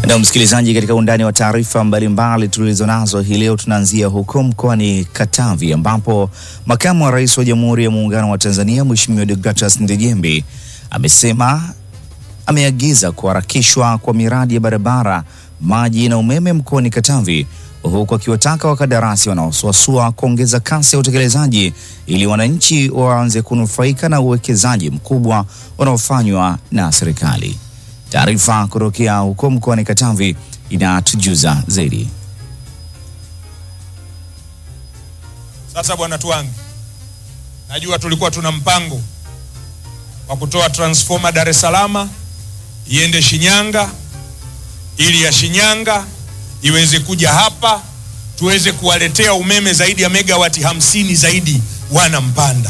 Na msikilizaji, katika undani wa taarifa mbalimbali tulizo nazo hii leo, tunaanzia huko mkoani Katavi ambapo makamu wa rais wa Jamhuri ya Muungano wa Tanzania Mheshimiwa Deogratias Ndejembi amesema ameagiza kuharakishwa kwa miradi ya barabara, maji na umeme mkoani Katavi, huku akiwataka wakandarasi wanaosuasua kuongeza kasi ya utekelezaji ili wananchi waanze kunufaika na uwekezaji mkubwa unaofanywa na serikali. Taarifa kutokea huko mkoani Katavi inatujuza zaidi. Sasa bwana Twangi, najua tulikuwa tuna mpango wa kutoa transformer Dar es Salaam iende Shinyanga ili ya Shinyanga iweze kuja hapa tuweze kuwaletea umeme zaidi ya megawati hamsini zaidi wana Mpanda.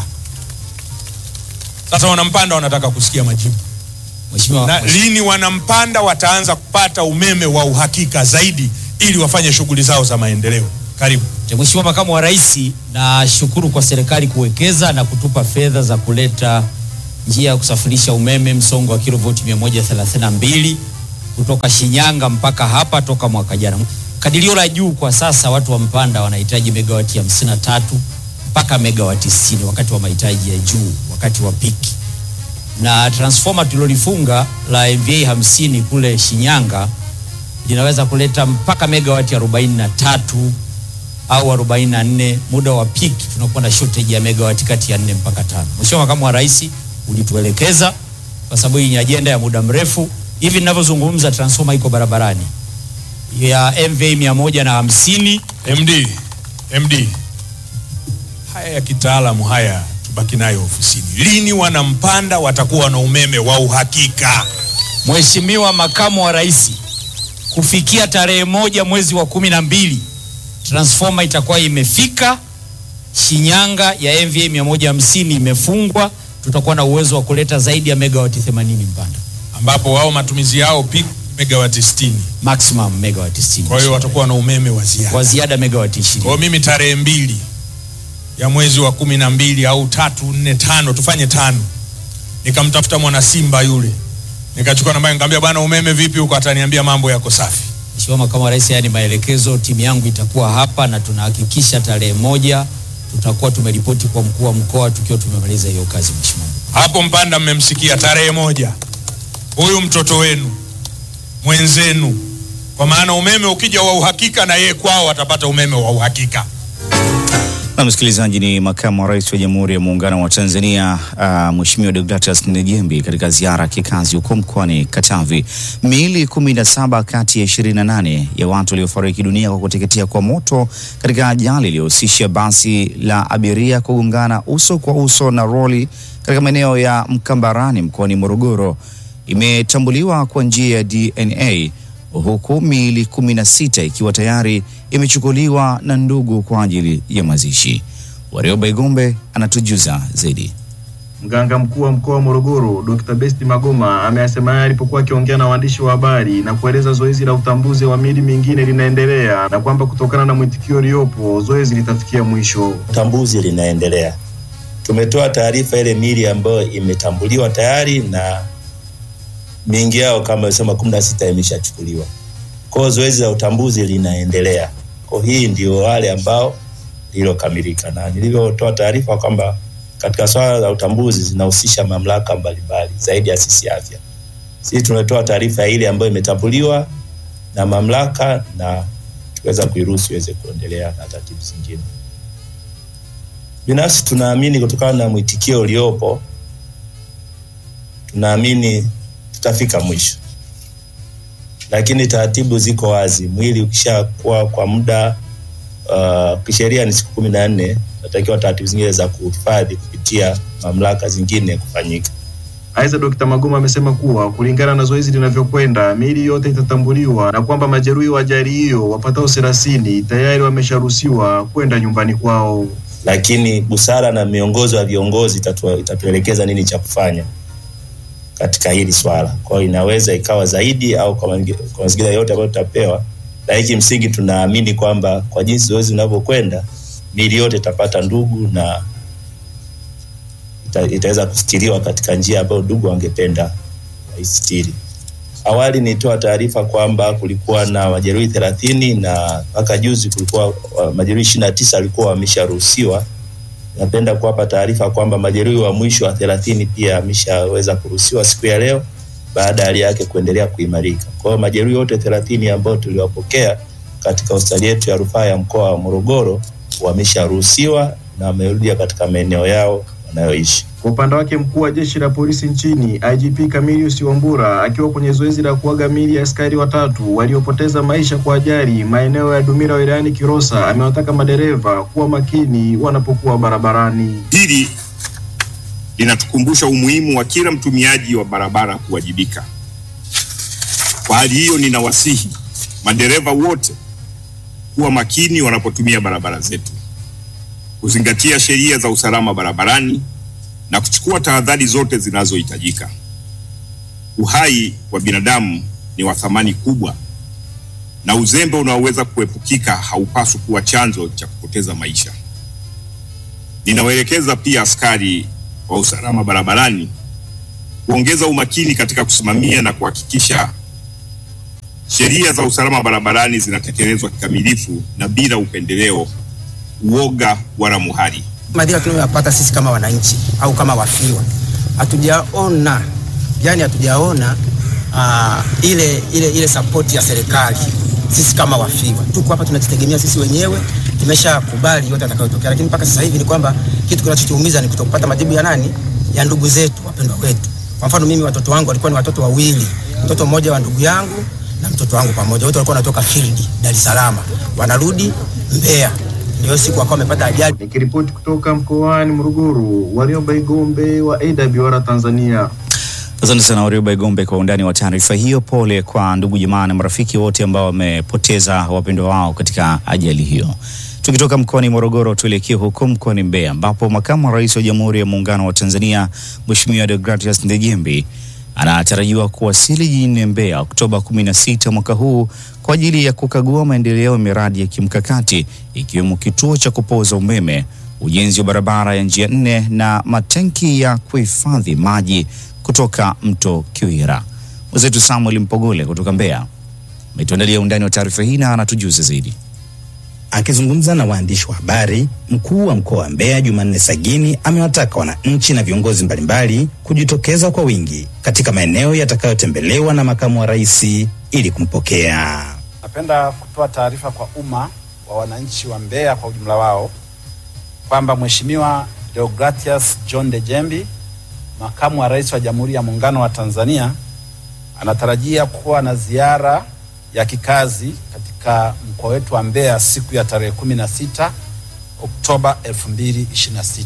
Sasa wana Mpanda wanataka kusikia majibu Mheshimiwa, na lini wana Mpanda wataanza kupata umeme wa uhakika zaidi ili wafanye shughuli zao za maendeleo. Karibu. Mheshimiwa Makamu wa Rais, nashukuru kwa serikali kuwekeza na kutupa fedha za kuleta njia ya kusafirisha umeme msongo wa kilovoti 132 kutoka Shinyanga mpaka hapa toka mwaka jana. Kadirio la juu kwa sasa watu wa Mpanda wanahitaji megawati 53 mpaka megawati 60 wakati wa mahitaji ya juu, wakati wa piki. Na transformer tulilolifunga la MVA 50 kule Shinyanga linaweza kuleta mpaka megawati 43 au 44. Muda wa peak tunakuwa na shortage ya megawati kati ya 4 mpaka tano. Mheshimiwa Makamu wa Rais, ulituelekeza kwa sababu hii ni ajenda ya muda mrefu. Hivi ninavyozungumza transformer iko barabarani ya MVA 150 MD, MD, haya ya kitaalamu haya tubaki nayo ofisini. Lini wana Mpanda watakuwa na umeme wa uhakika? Mheshimiwa Makamu wa Rais, kufikia tarehe moja mwezi wa kumi na mbili transformer itakuwa imefika Shinyanga ya MVA 150 imefungwa, tutakuwa na uwezo wa kuleta zaidi ya megawati 80 Mpanda, ambapo wao matumizi yao peak megawati 60. maximum megawati 60. Kwa hiyo watakuwa na umeme wa ziada. kwa ziada megawati Kwa 20. hiyo mimi tarehe mbili ya mwezi wa kumi na mbili au tatu nne tano tufanye tano, nikamtafuta mwana Simba yule, nikachukua namba, nikamwambia bwana, umeme vipi huko? Ataniambia mambo yako safi. Mheshimiwa Makamu wa Rais, haya ni maelekezo. Timu yangu itakuwa hapa na tunahakikisha tarehe moja tutakuwa tumeripoti kwa mkuu wa mkoa tukiwa tumemaliza hiyo kazi. Mheshimiwa, Hapo Mpanda mmemsikia, tarehe moja huyu mtoto wenu mwenzenu, kwa maana umeme ukija wa uhakika, na yeye kwao atapata umeme wa uhakika. Na msikilizaji, ni makamu wa rais wa Jamhuri ya Muungano wa Tanzania uh, Mheshimiwa Deogratias Ndejembi katika ziara ya kikazi huko mkoani Katavi. Miili kumi na saba kati ya ishirini na nane ya watu waliofariki dunia kwa kuteketea kwa moto katika ajali iliyohusisha basi la abiria kugongana uso kwa uso na roli katika maeneo ya Mkambarani mkoani Morogoro imetambuliwa kwa njia ya DNA huku miili kumi na sita ikiwa tayari imechukuliwa na ndugu kwa ajili ya mazishi. Warioba Igombe anatujuza zaidi. Mganga mkuu wa mkoa wa Morogoro Dr. Besti Magoma ameyasema haya alipokuwa akiongea na waandishi wa habari na kueleza zoezi la utambuzi wa miili mingine linaendelea na kwamba kutokana na mwitikio uliopo zoezi litafikia mwisho. utambuzi linaendelea. Tumetoa taarifa ile miili ambayo imetambuliwa tayari na mingi yao kama alisema kumi na sita imeshachukuliwa. Kwa hiyo zoezi la utambuzi linaendelea. Kwa hii ndio wale ambao lililokamilika, na nilivyotoa taarifa kwamba katika swala la utambuzi zinahusisha mamlaka mbalimbali zaidi ya sisi afya. Sisi tunatoa taarifa ya ile ambayo imetambuliwa na mamlaka na tuweza kuiruhusu iweze kuendelea na taratibu zingine. Binafsi tunaamini kutokana na mwitikio uliopo, tunaamini tutafika mwisho, lakini taratibu ziko wazi. Mwili ukishakuwa kwa muda uh, kisheria ni siku kumi na nne, natakiwa taratibu zingine za kuhifadhi kupitia mamlaka zingine kufanyika. Aidha, Dr. Magoma amesema kuwa kulingana na zoezi linavyokwenda miili yote itatambuliwa na kwamba majeruhi wa ajali hiyo wapatao thelathini tayari wamesharuhusiwa kwenda nyumbani kwao. lakini busara na miongozo ya viongozi itatu, itatuelekeza nini cha kufanya katika hili swala. Kwa hiyo inaweza ikawa zaidi au kwa mangi- kwa mazingira yote ambayo tutapewa, lakini kimsingi tunaamini kwamba kwa jinsi zoezi linavyokwenda miili yote itapata ndugu na ita, itaweza kustiriwa katika njia ambayo ndugu wangependa waistiri. Awali nilitoa taarifa kwamba kulikuwa na majeruhi thelathini na mpaka juzi kulikuwa uh, majeruhi ishirini na tisa walikuwa wamesharuhusiwa. Napenda kuwapa taarifa kwamba majeruhi wa mwisho wa thelathini pia ameshaweza kuruhusiwa siku ya leo baada ya hali yake kuendelea kuimarika. Kwa hiyo majeruhi wote thelathini ambao tuliwapokea katika hospitali yetu ya rufaa ya mkoa wa Morogoro wamesharuhusiwa na wamerudi katika maeneo yao wanayoishi. Kwa upande wake mkuu wa jeshi la polisi nchini IGP Camillus Wambura akiwa kwenye zoezi la kuaga miili ya askari watatu waliopoteza maisha kwa ajali maeneo ya Dumila wilayani Kilosa amewataka madereva kuwa makini wanapokuwa barabarani. Hili linatukumbusha umuhimu wa kila mtumiaji wa barabara kuwajibika. Kwa hali hiyo, ninawasihi madereva wote kuwa makini wanapotumia barabara zetu, kuzingatia sheria za usalama barabarani na kuchukua tahadhari zote zinazohitajika. Uhai wa binadamu ni wa thamani kubwa, na uzembe unaoweza kuepukika haupaswi kuwa chanzo cha kupoteza maisha. Ninawaelekeza pia askari wa usalama barabarani kuongeza umakini katika kusimamia na kuhakikisha sheria za usalama barabarani zinatekelezwa kikamilifu na bila upendeleo, uoga wala muhali. madhira tunayoyapata sisi kama wananchi au kama wafiwa hatujaona yani hatujaona uh, ile ile ile sapoti ya serikali sisi kama wafiwa tuko hapa tunajitegemea sisi wenyewe tumeshakubali yote atakayotokea lakini mpaka sasa hivi ni kwamba kitu kinachotuumiza ni kutopata majibu ya nani ya ndugu zetu wapendwa wetu kwa mfano mimi watoto wangu walikuwa ni watoto wawili mtoto mmoja wa ndugu yangu na mtoto wangu pamoja wote walikuwa wanatoka field Dar es Salaam wanarudi Mbeya ndio siku wakawa wamepata ajali Nikiripoti kutoka mkoani Morogoro, Warioba Igombe wa AWR Tanzania. Asante sana Warioba Igombe kwa undani wa taarifa hiyo. Pole kwa ndugu jamaa na marafiki wote ambao wamepoteza wapendwa wao katika ajali hiyo. Tukitoka mkoani Morogoro tuelekee huko mkoani Mbeya ambapo makamu wa rais wa Jamhuri ya Muungano wa Tanzania Mheshimiwa Deogratias Ndejembi anatarajiwa kuwasili jijini Mbeya Oktoba 16 mwaka huu kwa ajili ya kukagua maendeleo ya miradi ya kimkakati ikiwemo kituo cha kupoza umeme, ujenzi wa barabara ya njia nne na matenki ya kuhifadhi maji kutoka mto Kiwira. Mwenzetu Samuel Mpogole kutoka Mbeya ametuandalia undani wa taarifa hii na anatujuza zaidi. Akizungumza na waandishi wa habari, mkuu wa mkoa wa Mbeya Jumanne Sagini amewataka wananchi na viongozi mbalimbali kujitokeza kwa wingi katika maeneo yatakayotembelewa na makamu wa rais ili kumpokea. Napenda kutoa taarifa kwa umma wa wananchi wa Mbeya kwa ujumla wao kwamba Mheshimiwa Deogratias John Dejembi, makamu wa rais wa Jamhuri ya Muungano wa Tanzania, anatarajia kuwa na ziara ya kikazi katika mkoa wetu wa Mbeya siku ya tarehe kumi na sita Oktoba 2026.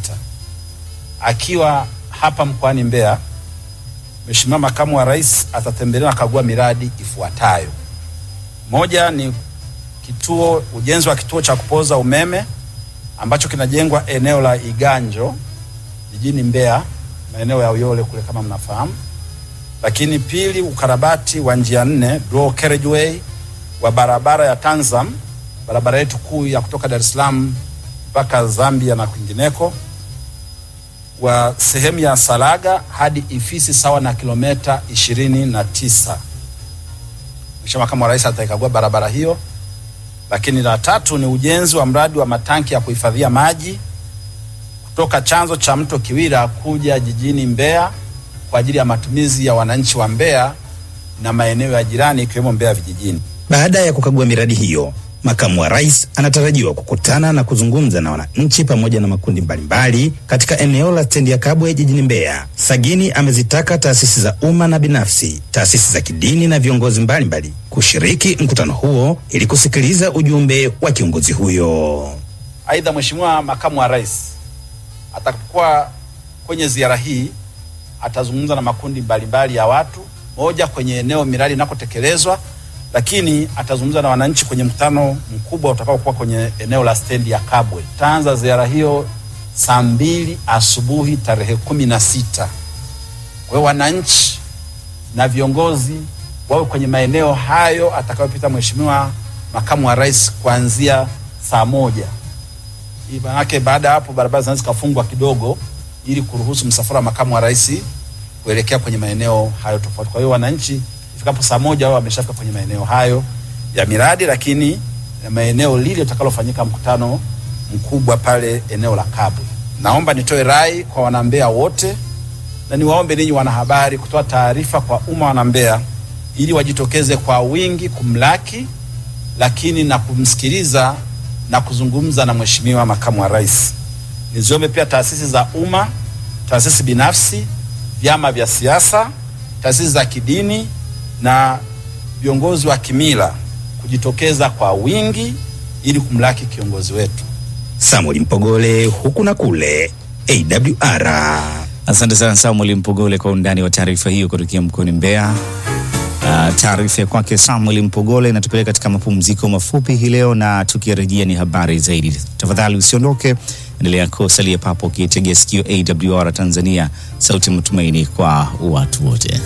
Akiwa hapa mkoani Mbeya, Mheshimiwa makamu wa rais atatembelea na kagua miradi ifuatayo. Moja ni kituo ujenzi wa kituo cha kupoza umeme ambacho kinajengwa eneo la Iganjo jijini Mbeya, maeneo ya Uyole kule kama mnafahamu. Lakini pili, ukarabati wa njia nne dual carriageway wa barabara ya Tanzam, barabara yetu kuu ya kutoka Dar es Salaam mpaka Zambia na kwingineko, wa sehemu ya Salaga hadi Ifisi sawa na kilomita ishirini na tisa. Mheshimiwa Makamu wa Rais ataikagua barabara hiyo. Lakini la tatu ni ujenzi wa mradi wa matanki ya kuhifadhia maji kutoka chanzo cha mto Kiwira kuja jijini Mbeya kwa ajili ya matumizi ya wananchi wa Mbeya na maeneo ya jirani ikiwemo Mbeya vijijini. Baada ya kukagua miradi hiyo, makamu wa rais anatarajiwa kukutana na kuzungumza na wananchi pamoja na makundi mbalimbali katika eneo la stendi ya Kabwe jijini Mbeya. Sagini amezitaka taasisi za umma na binafsi, taasisi za kidini na viongozi mbalimbali kushiriki mkutano huo ili kusikiliza ujumbe wa kiongozi huyo. Aidha, Mheshimiwa Makamu wa Rais atakuwa kwenye ziara hii atazungumza na makundi mbalimbali ya watu, moja kwenye eneo miradi inakotekelezwa, lakini atazungumza na wananchi kwenye mkutano mkubwa utakaokuwa kwenye eneo la stendi ya Kabwe. Taanza ziara hiyo saa mbili asubuhi tarehe kumi na sita. Kwa hiyo wananchi na viongozi wawe kwenye maeneo hayo atakayopita Mheshimiwa Makamu wa Rais kuanzia saa moja. Hii Maanake baada ya hapo barabara zinaweza zikafungwa kidogo ili kuruhusu msafara wa makamu wa rais kuelekea kwenye maeneo hayo tofauti. Kwa hiyo wananchi ifikapo saa moja wao wameshafika kwenye maeneo hayo ya miradi, lakini na maeneo lile utakalofanyika mkutano mkubwa pale eneo la Kabwe. Naomba nitoe rai kwa wanambea wote na niwaombe ninyi wanahabari kutoa taarifa kwa umma wanambea ili wajitokeze kwa wingi kumlaki, lakini na kumsikiliza na kuzungumza na Mheshimiwa Makamu wa Rais. Niziombe pia taasisi za umma, taasisi binafsi, vyama vya siasa, taasisi za kidini na viongozi wa kimila kujitokeza kwa wingi ili kumlaki kiongozi wetu. Samuel Mpogole, huku na kule, AWR. Asante sana Samuel Mpogole kwa undani wa taarifa hiyo kutokea mkoani Mbeya. Uh, taarifa ya kwake Samuel Mpogole inatupeleka katika mapumziko mafupi hii leo, na tukirejea ni habari zaidi. Tafadhali usiondoke, endelea kusalia papo ukiitegea sikio AWR Tanzania, sauti ya matumaini kwa watu wote.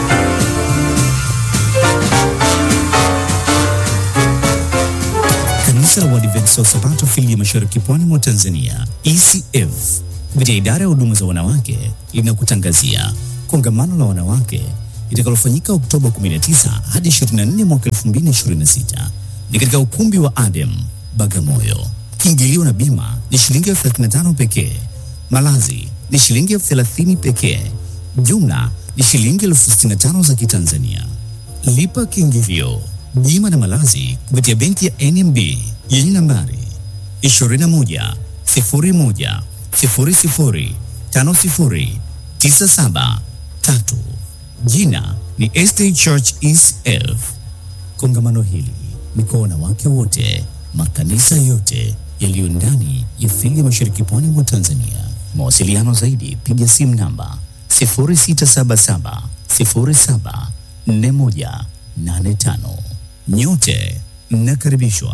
Kanisa la Waadventista wa Sabato fili ya Mashariki Pwani mwa Tanzania ECF kupitia idara ya huduma za wanawake linakutangazia kongamano la wanawake litakalofanyika Oktoba 19 hadi 24 mwaka 2026 ni katika ukumbi wa Adem Bagamoyo. Kiingilio na bima ni shilingi elfu 35 pekee. Malazi ni shilingi elfu 30 pekee. Jumla ni shilingi elfu 65 za Kitanzania. Lipa kiingilio, bima na malazi kupitia benki ya NMB yenye nambari 21 01 00 50 97 3. Jina ni Estate Church ECF. Kongamano hili ni kwa wanawake wote, makanisa yote yaliyo ndani ya fili ya Mashariki Pwani mwa Tanzania. Mawasiliano zaidi, piga simu namba 0677 07 4185. Nyote mnakaribishwa.